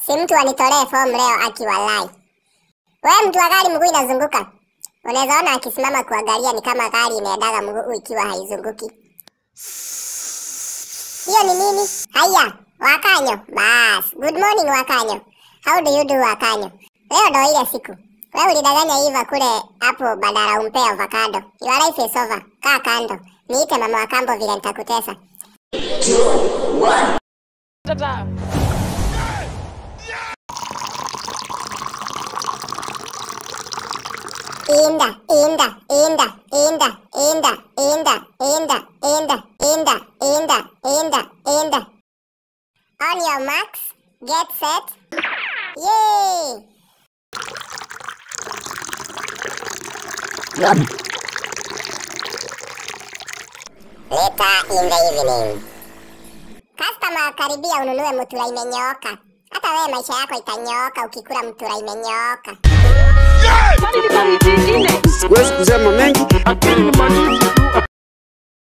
si mtu anitolee fomu leo akiwalai. We mtu wa gari mguu inazunguka, unaweza ona akisimama kuangalia ni kama gari inaendaga mguu ikiwa haizunguki. Hiyo ni nini? Haya, Wakanyo. Bas, good morning Wakanyo. How do you do Wakanyo? Leo ndo ile siku. Wewe ulidanganya Iva kule hapo badala umpe avocado. Your life is over. Kaa kando. Niite mama wa kambo vile nitakutesa. Tata. Inda, inda, inda, inda, inda, inda, inda, inda, inda, inda, inda, inda. On your marks, get set. Yay! Later in the evening. Customer, karibia ununue mutura imenyooka. Hata wewe maisha yako itanyooka ukikula mutura imenyooka. Kwani ni baridi ingine? Siwezi kusema mengi. Akili ni baridi.